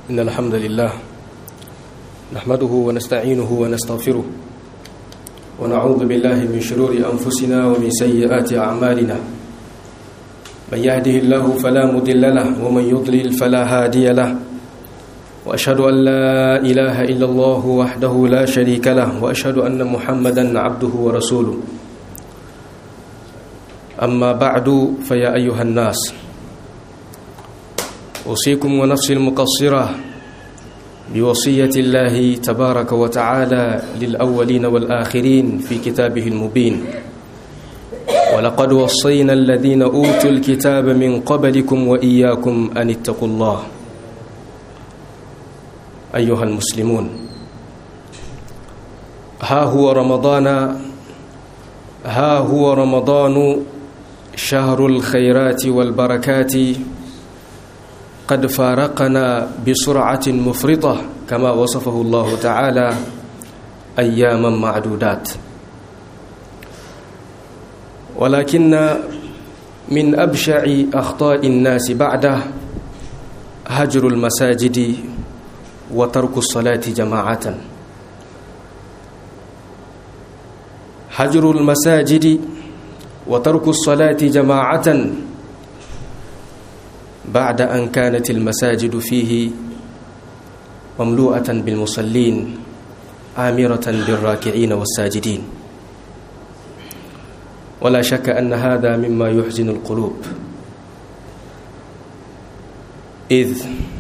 إن الحمد لله نحمده ونستعينه ونستغفره ونعوذ بالله من شرور أنفسنا ومن سيئات أعمالنا من يهده الله فلا مضل له ومن يضلل فلا هادي له وأشهد أن لا إله إلا الله وحده لا شريك له وأشهد أن محمدا عبده ورسوله أما بعد فيا أيها الناس أوصيكم ونفسي المقصرة بوصية الله تبارك وتعالى للأولين والآخرين في كتابه المبين ولقد وصينا الذين أوتوا الكتاب من قبلكم وإياكم أن اتقوا الله أيها المسلمون ها هو رمضان ها هو رمضان شهر الخيرات والبركات قد فارقنا بسرعة مفرطة كما وصفه الله تعالى أياما معدودات ولكن من أبشع أخطاء الناس بعده هجر المساجد وترك الصلاة جماعة هجر المساجد وترك الصلاة جماعة بعد أن كانت المساجد فيه مملوءة بالمصلين آمرة بالراكعين والساجدين ولا شك أن هذا مما يحزن القلوب إذ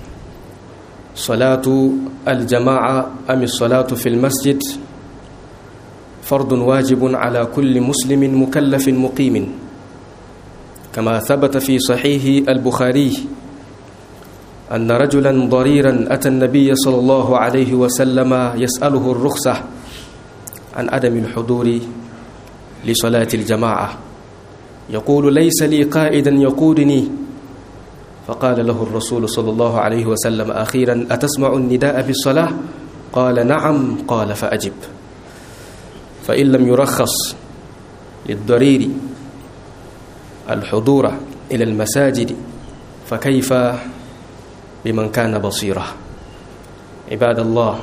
صلاة الجماعة أم الصلاة في المسجد فرض واجب على كل مسلم مكلف مقيم كما ثبت في صحيح البخاري أن رجلا ضريرا أتى النبي صلى الله عليه وسلم يسأله الرخصة عن عدم الحضور لصلاة الجماعة يقول ليس لي قائدا يقودني فقال له الرسول صلى الله عليه وسلم أخيرا أتسمع النداء بالصلاة قال نعم قال فأجب فإن لم يرخص للضرير الحضور إلى المساجد فكيف بمن كان بصيرا عباد الله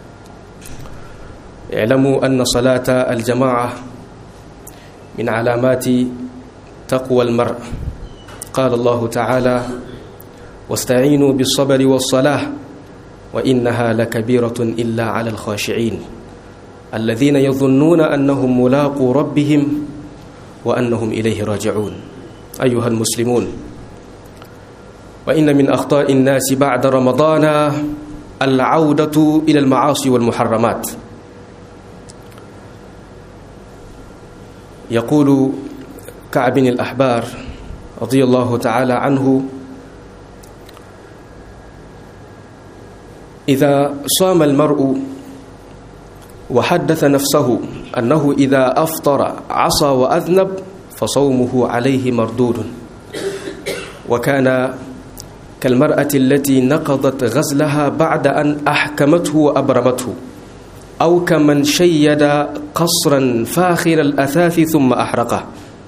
اعلموا أن صلاة الجماعة من علامات تقوى المرء قال الله تعالى واستعينوا بالصبر والصلاة وإنها لكبيرة إلا على الخاشعين الذين يظنون أنهم ملاقوا ربهم وأنهم إليه راجعون أيها المسلمون وإن من أخطاء الناس بعد رمضان العودة إلى المعاصي والمحرمات يقول كعب بن الأحبار رضي الله تعالى عنه إذا صام المرء وحدث نفسه أنه إذا أفطر عصى وأذنب فصومه عليه مردود وكان كالمرأة التي نقضت غزلها بعد أن أحكمته وأبرمته أو كمن شيد قصرا فاخر الأثاث ثم أحرقه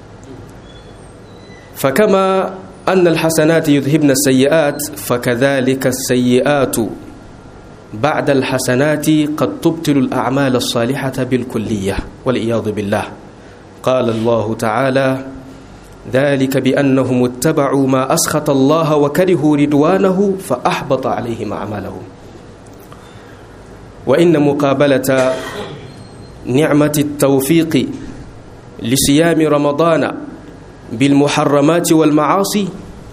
فكما أن الحسنات يذهبن السيئات فكذلك السيئات بعد الحسنات قد تبطل الأعمال الصالحة بالكلية والعياذ بالله قال الله تعالى ذلك بأنهم اتبعوا ما أسخط الله وكرهوا رضوانه فأحبط عليهم أعمالهم وإن مقابلة نعمة التوفيق لصيام رمضان بالمحرمات والمعاصي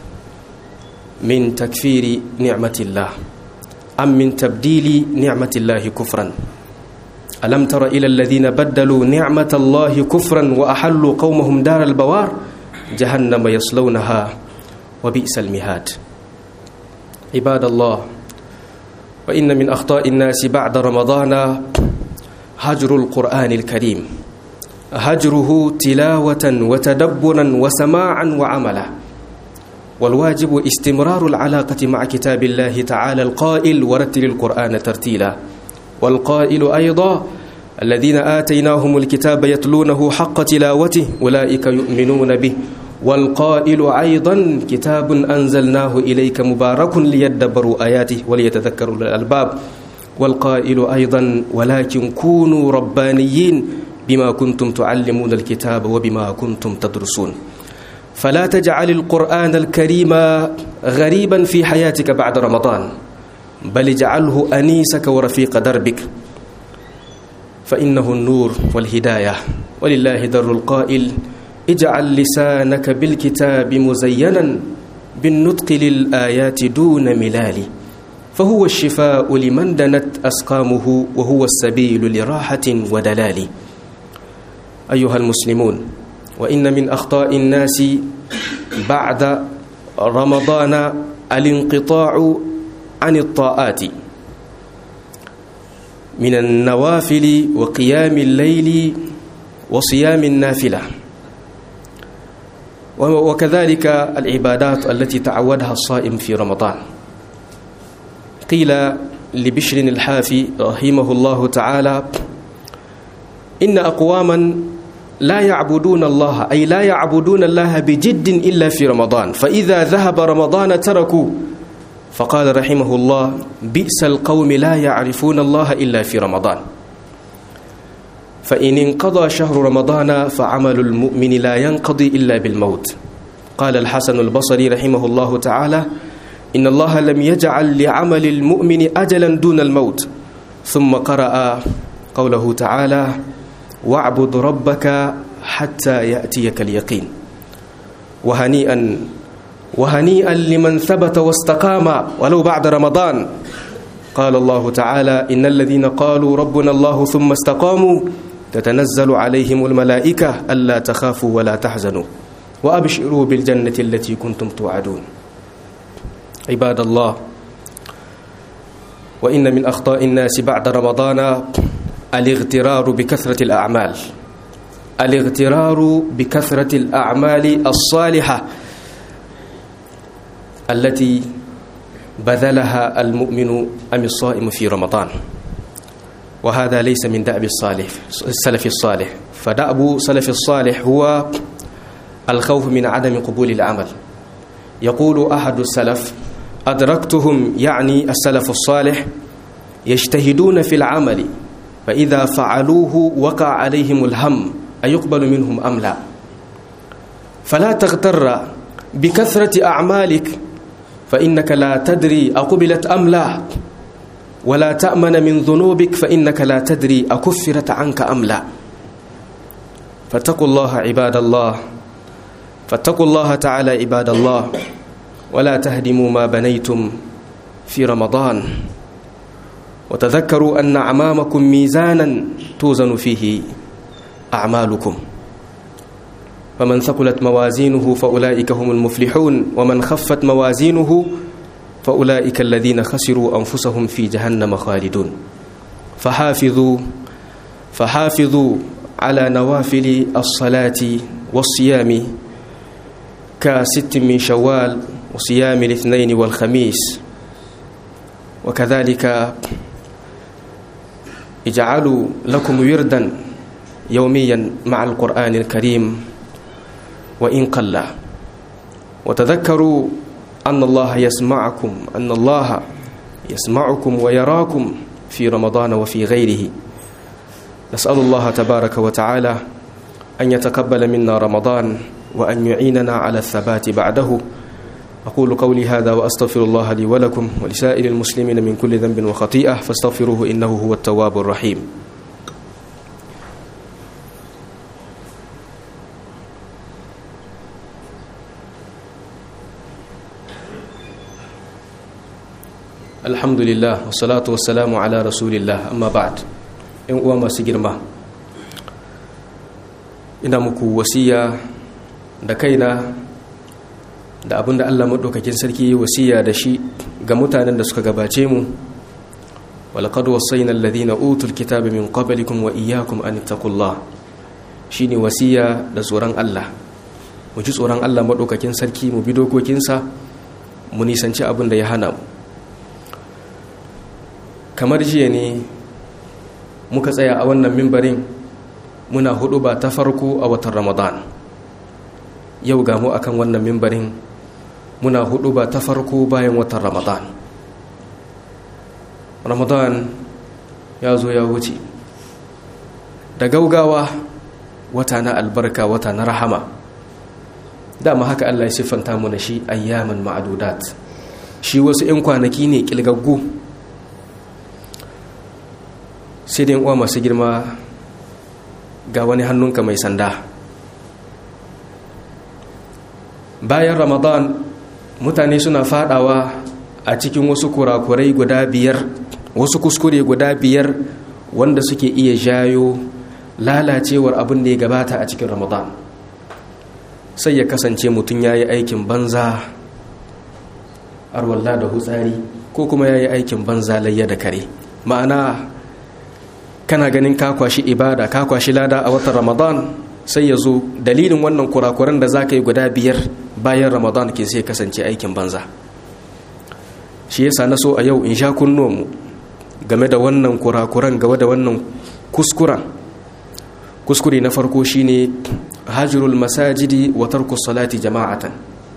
من تكفير نعمة الله أم من تبديل نعمة الله كفرا ألم تر إلى الذين بدلوا نعمة الله كفرا وأحلوا قومهم دار البوار جهنم يصلونها وبئس المهاد عباد الله وإن من أخطاء الناس بعد رمضان هجر القرآن الكريم هجره تلاوة وتدبرا وسماعا وعملا والواجب استمرار العلاقة مع كتاب الله تعالى القائل ورتل القرآن ترتيلا والقائل أيضا الذين آتيناهم الكتاب يتلونه حق تلاوته أولئك يؤمنون به والقائل أيضا كتاب أنزلناه إليك مبارك ليدبروا آياته وليتذكروا الألباب والقائل أيضا ولكن كونوا ربانيين بما كنتم تعلمون الكتاب وبما كنتم تدرسون فلا تجعل القرآن الكريم غريبا في حياتك بعد رمضان بل اجعله أنيسك ورفيق دربك فإنه النور والهداية ولله در القائل اجعل لسانك بالكتاب مزينا بالنطق للآيات دون ملال فهو الشفاء لمن دنت أسقامه وهو السبيل لراحة ودلال أيها المسلمون وإن من أخطاء الناس بعد رمضان الانقطاع عن الطاعات من النوافل وقيام الليل وصيام النافلة وكذلك العبادات التي تعودها الصائم في رمضان قيل لبشر الحافي رحمه الله تعالى إن أقواما لا يعبدون الله أي لا يعبدون الله بجد إلا في رمضان فإذا ذهب رمضان تركوا فقال رحمه الله بئس القوم لا يعرفون الله إلا في رمضان فإن انقضى شهر رمضان فعمل المؤمن لا ينقضي إلا بالموت قال الحسن البصري رحمه الله تعالى إن الله لم يجعل لعمل المؤمن أجلا دون الموت ثم قرأ قوله تعالى واعبد ربك حتى يأتيك اليقين وهنيئا وهنيئا لمن ثبت واستقام ولو بعد رمضان قال الله تعالى إن الذين قالوا ربنا الله ثم استقاموا تتنزل عليهم الملائكة ألا تخافوا ولا تحزنوا وأبشروا بالجنة التي كنتم توعدون عباد الله وإن من أخطاء الناس بعد رمضان الاغترار بكثرة الأعمال الاغترار بكثرة الأعمال الصالحة التي بذلها المؤمن أم الصائم في رمضان وهذا ليس من دأب الصالح السلف الصالح فدأب سلف الصالح هو الخوف من عدم قبول العمل يقول أحد السلف أدركتهم يعني السلف الصالح يجتهدون في العمل فإذا فعلوه وقع عليهم الهم أيقبل منهم أم لا فلا تغتر بكثرة أعمالك فإنك لا تدري أقبلت أم لا ولا تأمن من ذنوبك فإنك لا تدري أكفرت عنك أم لا فاتقوا الله عباد الله فاتقوا الله تعالى عباد الله ولا تهدموا ما بنيتم في رمضان وتذكروا أن أمامكم ميزانا توزن فيه أعمالكم فمن ثقلت موازينه فأولئك هم المفلحون ومن خفت موازينه فأولئك الذين خسروا أنفسهم في جهنم خالدون فحافظوا فحافظوا على نوافل الصلاة والصيام كست من شوال وصيام الاثنين والخميس وكذلك اجعلوا لكم وردا يوميا مع القرآن الكريم وإن قل وتذكروا أن الله يسمعكم أن الله يسمعكم ويراكم في رمضان وفي غيره نسأل الله تبارك وتعالى أن يتقبل منا رمضان وأن يعيننا على الثبات بعده أقول قولي هذا وأستغفر الله لي ولكم ولسائر المسلمين من كل ذنب وخطيئة فاستغفروه إنه هو التواب الرحيم alhamdulillah wassalatu wassalamu ala rasulillah amma ba'd in uwa masu girma ina muku wasiya da kaina da abinda Allah maɗaukakin sarki wasiya da shi ga mutanen da suka gabace mu walaqad wasaina alladhina utul kitaba min qablikum wa iyyakum an taqullah shine wasiya da tsoron Allah mu ji tsoron Allah maɗaukakin sarki mu bi dokokinsa mu nisanci abin da ya hana mu kamar jiya ne muka tsaya a wannan mimbarin muna hudu ba ta farko a watan ramadan yau ga mu akan wannan mimbarin muna hudu ba ta farko bayan watan ramadan ramadan ya zo ya wuce da gaugawa wata na albarka wata na rahama dama haka allah ya siffanta mu na shi ayyaman ma'adudat shi wasu 'yan kwanaki ne kilgaggu sai da uwa masu girma ga wani hannunka mai sanda bayan ramadan mutane suna fadawa a cikin wasu kurakurai guda biyar wasu kuskure guda biyar wanda suke iya jayo lalacewar abin da ya gabata a cikin ramadan sai ya kasance mutum ya yi aikin banza arwalla da hutsari ko kuma ya yi aikin banza layya da kare ma'ana kana ganin ka kwashi ibada ka kwashi lada a watan ramadan sai ya zo dalilin wannan kurakuran da za ka yi guda biyar bayan ramadan ke sai kasance aikin banza shi yasa na so a yau in sha mu game da wannan kurakuran game da wannan kuskuren kuskure na farko shine hajjurul masajidi wa tarku salati jama'atan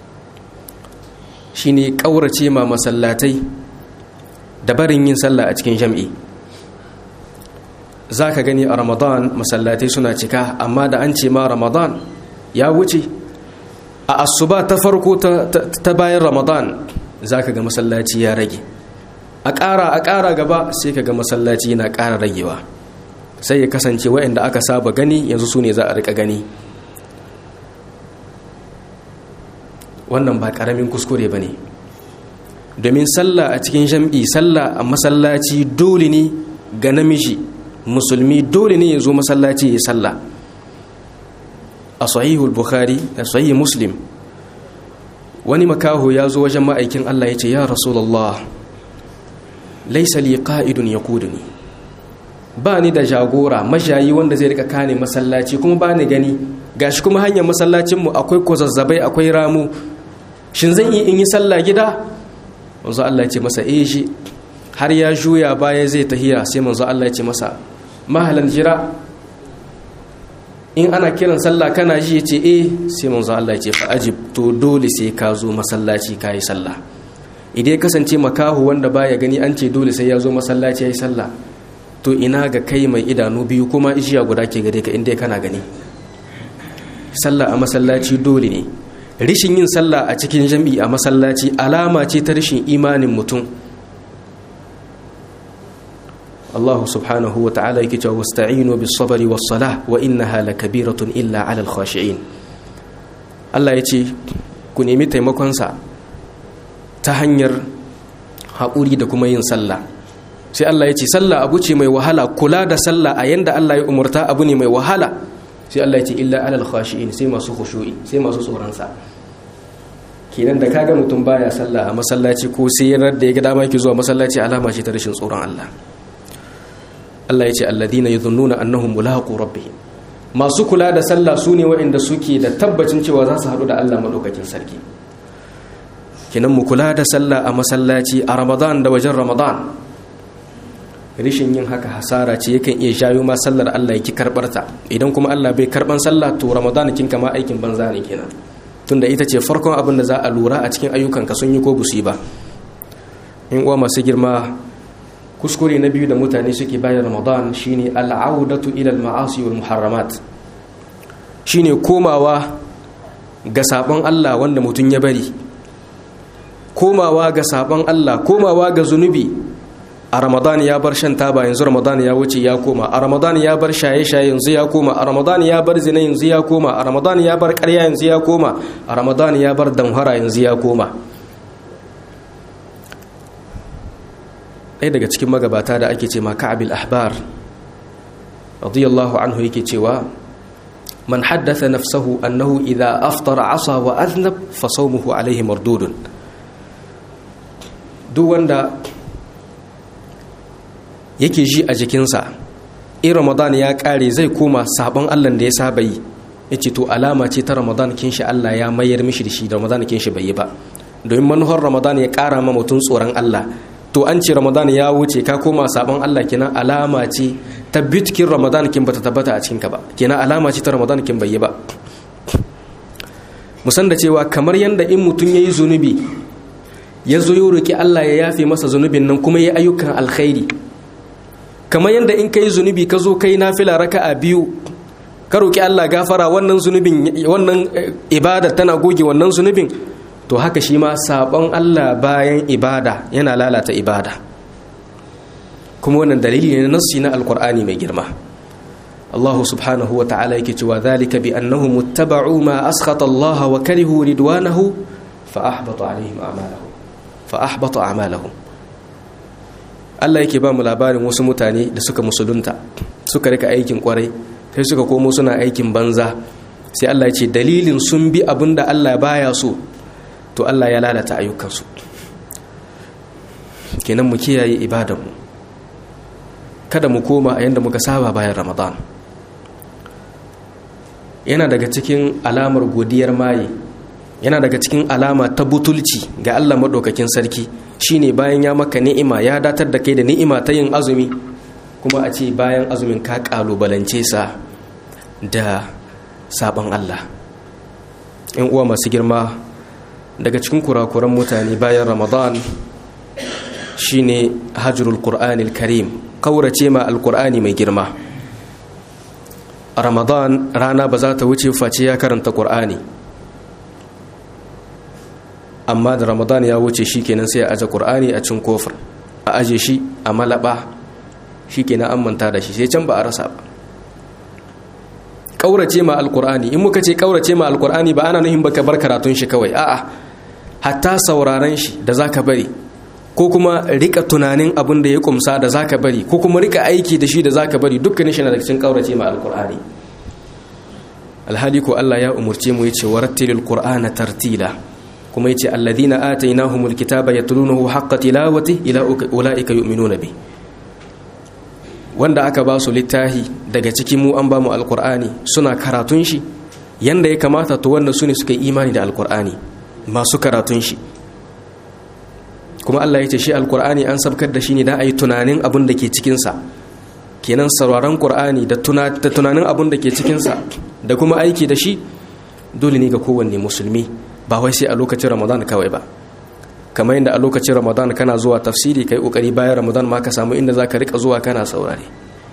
shine kaurace ma masallatai da barin yin sallah a cikin jam'i za ka gani a ramadan masallatai suna cika amma da an ce ma ramadan ya wuce a asuba ta farko ta bayan ramadan za ka ga masallaci ya rage a ƙara a ƙara gaba sai ka ga masallaci na ƙara ragewa sai ya kasance waɗanda aka saba gani yanzu su ne za a rika gani wannan ba ƙaramin kuskure ba ne domin sallah a cikin jam'i sallah a masallaci dole ne ga namiji musulmi dole ne ya zo masallaci ya sallah a sahihul bukhari a sahih muslim wani makaho ya zo wajen ma'aikin Allah ya ce ya rasulullah laisa li qa'idun yaquduni ba ni da jagora mashayi wanda zai rika kane masallaci kuma ba ni gani gashi kuma hanyar masallacin mu akwai kozazzabai akwai ramu shin zan yi in yi sallah gida manzo Allah ya ce masa eh shi har ya juya baya zai tahiya sai manzo Allah ya ce masa mahalan jira in ana kiran sallah kana ji ya ce eh sai manzo Allah ya ce fa ajib to dole sai ka zo masallaci ka yi sallah idan ya kasance makahu wanda baya gani an ce dole sai ya zo masallaci ya yi sallah to ina ga kai mai idanu biyu kuma ishiya guda ke gare ka inda kana gani sallah a masallaci dole ne rishin yin sallah a cikin jami'i a masallaci alama ce ta rishin imanin mutum Allah subhanahu wa ta'ala yake cewa wasta'inu bis sabri was salah wa innaha lakabiratun illa 'alal khashi'in Allah yace ku nemi taimakon sa ta hanyar haƙuri da kuma yin sallah sai Allah yace sallah abu ce mai wahala kula da sallah a yanda Allah ya umurta abu ne mai wahala sai Allah yace illa 'alal khashi'in sai masu khushu'i sai masu tsoron sa kenan da kaga mutum baya sallah a masallaci ko sai yanar da ya ga dama yake zuwa masallaci alama ce ta rashin tsoron Allah Allah ya ce alladina yadhunnuna annahum mulaqu rabbihim masu kula da sallah su ne waɗanda suke da tabbacin cewa za su haɗu da Allah madaukakin sarki kenan mu kula da sallah a masallaci a Ramadan da wajen Ramadan rishin yin haka hasara ce yakan iya shayo ma sallar Allah yake karbar ta idan kuma Allah bai karban sallah to Ramadan kin kama aikin banza ne kenan tunda ita ce farkon abin da za a lura a cikin ayyukanka sun yi ko busi ba in uwa masu girma kuskure na biyu da mutane suke bayan ramadan shine al'audatu ila al-ma'asi wal muharramat shine komawa ga sabon Allah wanda mutum ya bari komawa ga sabon Allah komawa ga zunubi a ramadan ya bar shan taba yanzu ramadan ya wuce ya koma a ramadan ya bar shaye-shaye yanzu ya koma a ramadan ya bar zina yanzu ya koma a ramadan ya bar ƙarya yanzu ya koma a ramadan ya bar damhara yanzu ya koma ɗaya daga cikin magabata da ake ce ma ka'abil ahbar radiyallahu anhu yake cewa man haddatha nafsahu annahu idha aftara asa wa aznab fa sawmuhu alayhi mardudun duk wanda yake ji a jikinsa in ramadan ya kare zai koma sabon allah da ya saba yi yace to alama ce ta ramadan kin shi Allah ya mayar mishi da shi da ramadan kin shi bai yi ba domin manuhar ramadan ya kara ma mutum tsoron Allah to an ce ramadan ya wuce ka koma sabon Allah kenan alama ce ta bitkin ramadan kin bata tabbata a cikin ka ba kenan alama ce ta ramadan kin bai yi ba musan da cewa kamar yadda in mutum ya yi zunubi ya zo yi roƙi Allah ya yafe masa zunubin nan kuma ya ayyukan alkhairi kamar yadda in ka yi zunubi ka zo kai nafila raka a biyu ka roƙi Allah gafara wannan zunubin wannan ibada tana goge wannan zunubin to haka shi ma sabon Allah bayan ibada yana lalata ibada kuma wannan dalili ne na nassi na alkur'ani mai girma Allah subhanahu wa ta'ala yake cewa zalika bi annahum muttaba'u ma askhata Allah wa karihu ridwanahu fa ahbata alaihim a'malahum fa ahbata a'malahum Allah yake ba mu labarin wasu mutane da suka musulunta suka rika aikin kwarai sai suka komo suna aikin banza sai Allah ya ce dalilin sun bi abinda Allah baya so to Allah ya lalata ayyukansu kenan mu kiyaye ibadanmu kada mu koma a yadda muka saba bayan ramadan yana daga cikin alamar godiyar maye yana daga cikin alama ta butulci ga Allah maɗaukakin sarki shine bayan ya maka ni'ima ya datar da kai da ni'ima ta yin azumi kuma a ce bayan azumin ka ƙalubalance sa da sabon Allah in uwa masu girma daga cikin kurakuran mutane bayan ramadan shine hajjurul qur'anil karim kaurace ma alqur'ani mai girma ramadan rana ba za ta wuce face ya karanta qur'ani amma da ramadan ya wuce shikenan sai a aje qur'ani a cin kofar a aje shi a malaba shikenan an manta da shi sai can ba a rasa ba kaurace ma alqur'ani in muka ce kaurace ma alqur'ani ba ana nuhin baka bar karatun shi kawai a'a hatta sauraron shi da zaka bari ko kuma rika tunanin abin da ya kumsa da zaka bari ko kuma rika aiki da shi da zaka bari dukkanin shi na daga cikin kaurace ma alqur'ani alhali ko Allah ya umurce mu yace warattilil qur'ana tartila kuma yace alladhina atainahumul kitaba yatlunahu haqqa tilawati ila ulaika yu'minuna bi wanda aka ba su littahi daga cikin mu an ba mu alqur'ani suna karatun shi yanda ya kamata to wanda su ne suka yi imani da alqur'ani masu karatun shi kuma Allah ya ce shi alkur'ani an sabkar da shi ne da a yi tunanin abin da ke cikinsa kenan sauraron ƙur'ani da tunanin abin da ke cikinsa da kuma aiki da shi dole ne ga kowanne musulmi ba wai sai a lokacin ramadan kawai ba kamar yadda a lokacin ramadan kana zuwa tafsiri kai kokari bayan ramadan ma ka samu inda za ka rika zuwa kana saurare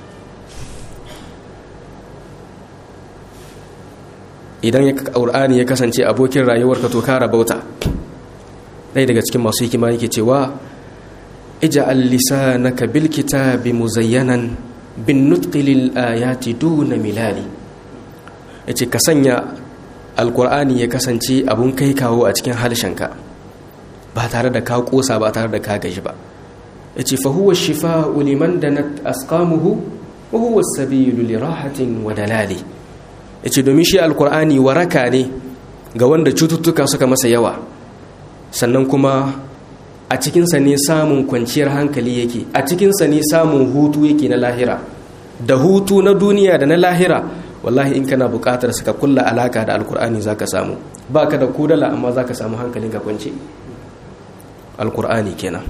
idan ya ƙur'ani ya kasance abokin rayuwarka to ka rabauta ɗaya daga cikin masu hikima yake cewa ija'al lisanaka bil kitabi muzayyanan bin nutqi lil ayati duna milali yace ka sanya alqur'ani ya kasance abun kai kawo a cikin halshenka ba tare da ka kosa ba tare da ka gaji ba yace fa huwa shifa'u liman danat asqamuhu wa huwa as-sabilu li rahatin wa dalali yace domin shi alqur'ani waraka ne ga wanda cututtuka suka masa yawa sannan kuma a cikinsa ne samun kwanciyar hankali yake a cikinsa ne samun hutu yake na lahira da hutu na duniya da na lahira wallahi in kana buƙatar suka kulla alaka da alkur'ani zaka samu ba ka da kudala amma zaka samu hankalin ka kwance alkur'ani kenan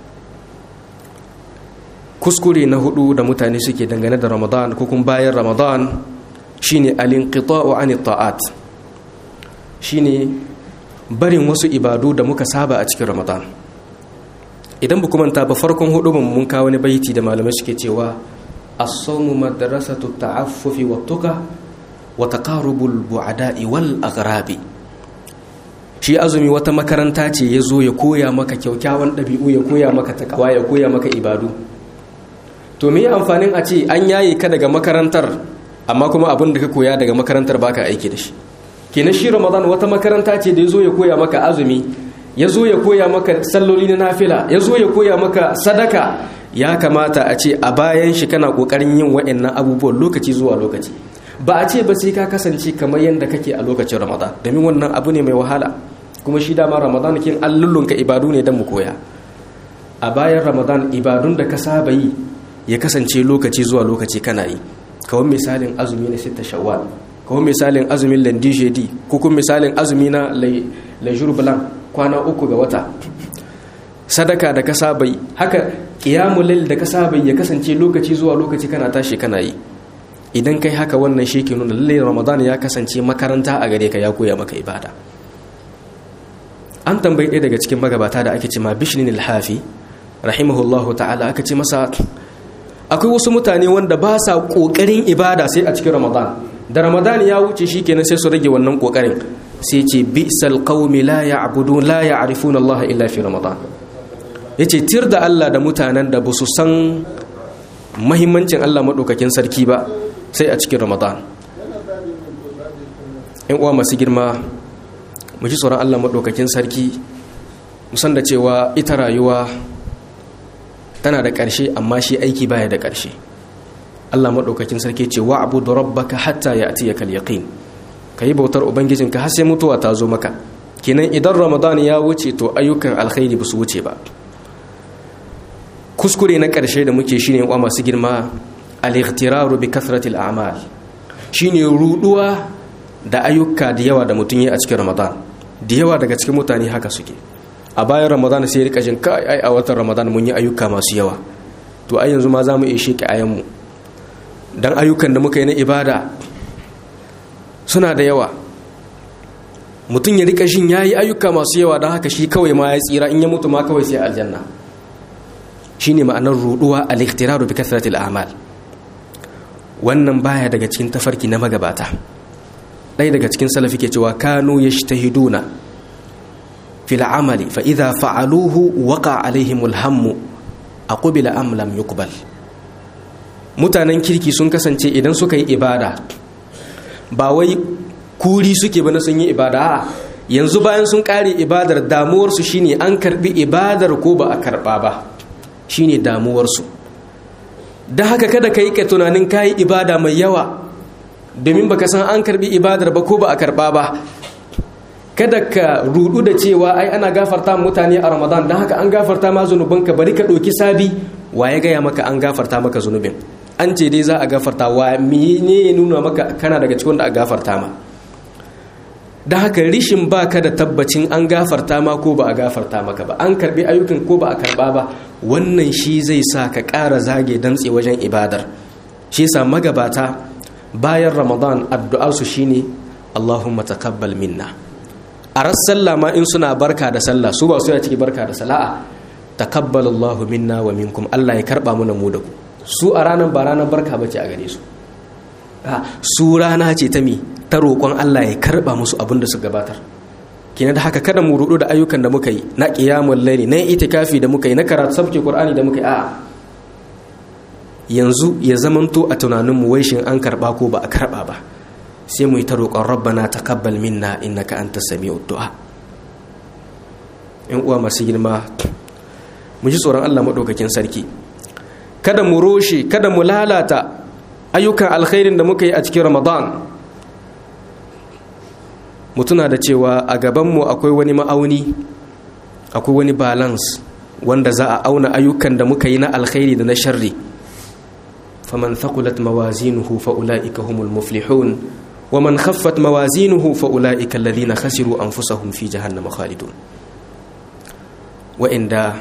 kuskure na hudu da mutane suke dangane da ramadan ko kuma bayan ramadan shine alinqita'u anit ta'at shine barin wasu ibadu da muka saba a cikin ramadan idan ba manta ba farkon hudu mun kawo wani baiti da malamai suke cewa as-sawmu madrasatu ta'affufi wa tuqa wa taqarubul bu'ada'i wal aghrabi shi azumi wata makaranta ce ya zo ya koya maka kyaukyawan ɗabi'u ya koya maka takawa ya koya maka ibadu to me amfanin a ce an yaye ka daga makarantar amma kuma abin da ka koya daga makarantar baka aiki da shi kenan shi ramadan wata makaranta ce da ya zo ya koya maka azumi ya zo ya koya maka salloli na nafila ya zo ya koya maka sadaka ya kamata a ce a bayan shi kana kokarin yin wa'annan abubuwan lokaci zuwa lokaci ba a ce ba sai ka kasance kamar yadda kake a lokacin ramadan domin wannan abu ne mai wahala kuma shi dama ramadan kin allulunka ibadu ne don mu koya a bayan ramadan ibadun da ka saba yi ya kasance lokaci zuwa lokaci kana yi kawai misalin azumi na sita shawwal kawai misalin azumin landijedi ko kuma misalin azumi na lejur blanc kwana uku ga wata sadaka da ka saba yi haka qiyamul da ka saba ya kasance lokaci zuwa lokaci kana tashi kana yi idan kai haka wannan shi ke nuna lallai ramadan ya kasance makaranta a gare ka ya koya maka ibada an tambayi ɗaya daga cikin magabata da ake ce ma bishnin alhafi rahimahullahu ta'ala aka ce masa akwai wasu mutane wanda ba sa ƙoƙarin ibada sai a cikin ramadan da ramadan ya wuce shi kenan sai su rage wannan ƙoƙarin sai ce bi'sal qaumi la ya'budun la ya'rifuna Allah illa fi ramadan yace tir da Allah da mutanen da ba su san mahimmancin Allah madaukakin sarki ba sai a cikin ramadan in uwa masu girma mu ji tsoron Allah maɗaukakin sarki musan da cewa ita rayuwa tana da ƙarshe amma shi aiki baya da ƙarshe Allah maɗaukakin sarki ce wa abu da rabbaka hatta ya ati ya kalyaqin ka yi bautar ubangijinka har sai mutuwa ta zo maka kenan idan ramadan ya wuce to ayyukan alkhairi ba su wuce ba kuskure na ƙarshe da muke shine wa masu girma al-ightiraru bi kathratil a'mal shine ruduwa da ayyuka da yawa da mutum yi a cikin ramadan da yawa daga cikin mutane haka suke a bayan ramadan sai rika jin kai ai a watan ramadan mun yi ayyuka masu yawa to ai yanzu ma za mu iya sheke ayanmu dan ayyukan da muka yi na ibada suna da yawa mutum ya rika shin yayi ayyuka masu yawa don haka shi kawai ma ya tsira in ya mutu ma kawai sai aljanna shine ma'anar ruduwa al-ihtiraru bi kathratil a'mal wannan baya daga cikin tafarki na magabata ɗaya daga cikin salafi ke cewa kanu ya shtahiduna fil amali fa idha fa'aluhu waqa alaihimul hammu aqbila am lam yuqbal mutanen kirki sun kasance idan suka yi ibada ba wai kuri suke ba na sun yi ibada yanzu bayan sun kare ibadar damuwarsu shine an karbi ibadar ko ba a karba ba shine damuwarsu da haka kada ka yi ka tunanin ka yi ibada mai yawa domin baka san an karbi ibadar ba ko ba a karba ba kada ka rudu da cewa ai ana gafarta mutane a ramadan don haka an gafarta ma zunubanka bari ka ɗauki sabi wa ya gaya maka an gafarta maka zunubin an ce dai za a gafarta wa ne ya nuna maka kana daga cikin da a gafarta ma da haka rishin ba ka da tabbacin an gafarta ma ko ba a gafarta maka ba an karbi ayyukan ko ba a karba ba wannan shi zai sa ka ƙara zage damtse wajen ibadar shi sa magabata bayan ramadan addu'arsu shine allahumma taqabbal minna a ras sallah ma in suna barka da sallah su ba su ya ciki barka da sala'a taqabbal allahu minna wa minkum allah ya karba mu mu da ku su a ranar ba ranar barka bace a gare su su rana ce ta mi ta roƙon allah ya karba musu abin da su gabatar kina da haka kada mu rudu da ayyukan da muka yi na qiyamul layli na itikafi da muka yi na karatu sabke qur'ani da muka yi a'a yanzu ya zamanto a tunaninmu wai shin an karba ko ba a karba ba sai mu yi ta roƙon rabbana taqabbal minna innaka antas sami'ud du'a in uwa masu girma mu ji tsoron Allah madaukakin sarki kada mu roshe kada mu lalata ayyukan alkhairin da muka yi a cikin Ramadan mu tuna da cewa a gabanmu akwai wani ma'auni akwai wani balance wanda za a auna ayyukan da muka yi na alkhairi da na sharri فمن ثقلت موازينه فأولئك هم المفلحون ومن خفت موازينه فأولئك الذين خسروا أنفسهم في جهنم خالدون وإن دا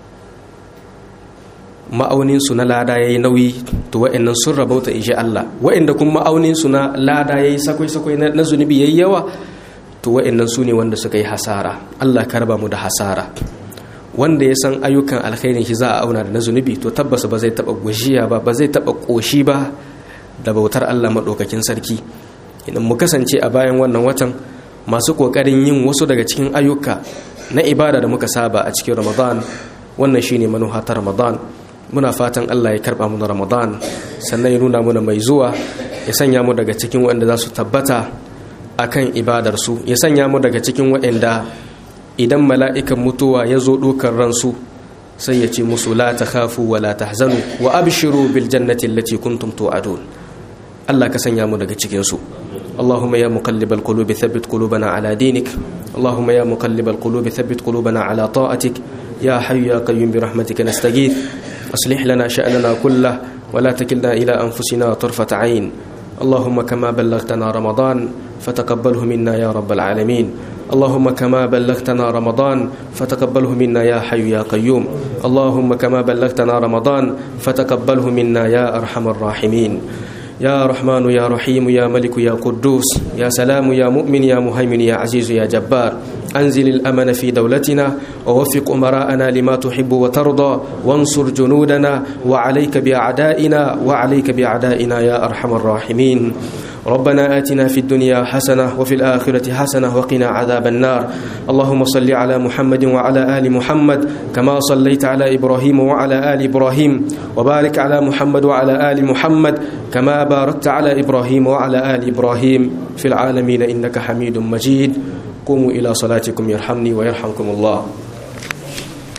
ma'aunin su na lada yayi nauyi to wa'annan sun rabauta insha Allah wa'anda kuma ma'aunin su na lada yayi sakwai sakwai na zunubi yayi yawa to wa'annan su ne wanda suka yi hasara Allah ka raba mu da hasara wanda ya san ayyukan alkhairin shi za a auna da na zunubi to tabbas ba zai taba gushiya ba ba zai taba koshi ba da bautar Allah madaukakin sarki idan mu kasance a bayan wannan watan masu kokarin yin wasu daga cikin ayyuka na ibada da muka saba a cikin Ramadan wannan shine manuha ta Ramadan muna fatan Allah ya karba mu na Ramadan sannan ya nuna muna mai zuwa ya sanya mu daga cikin waɗanda za su tabbata akan ibadar su ya sanya mu daga cikin waɗanda idan mala'ikan mutuwa ya zo ɗaukar ransu sai ya ce musu la ta khafu wa la tahzanu wa abshiru bil jannati allati kuntum tu'adun Allah ka sanya mu daga cikin su اللهم يا مقلب القلوب ثبت قلوبنا على دينك اللهم يا مقلب القلوب ثبت قلوبنا على طاعتك يا حي يا قيوم برحمتك نستغيث أصلح لنا شأننا كله ولا تكلنا إلى أنفسنا طرفة عين اللهم كما بلغتنا رمضان فتقبله منا يا رب العالمين اللهم كما بلغتنا رمضان فتقبله منا يا حي يا قيوم اللهم كما بلغتنا رمضان فتقبله منا يا أرحم الراحمين يا رحمن يا رحيم يا ملك يا قدوس يا سلام يا مؤمن يا مهيمن يا عزيز يا جبار أنزل الأمن في دولتنا ووفق أمراءنا لما تحب وترضى وانصر جنودنا وعليك بأعدائنا وعليك بأعدائنا يا أرحم الراحمين ربنا آتنا في الدنيا حسنة وفي الآخرة حسنة وقنا عذاب النار اللهم صل على محمد وعلى آل محمد كما صليت على إبراهيم وعلى آل إبراهيم وبارك على محمد وعلى آل محمد كما باركت على إبراهيم وعلى آل إبراهيم في العالمين إنك حميد مجيد قوموا إلى صلاتكم يرحمني ويرحمكم الله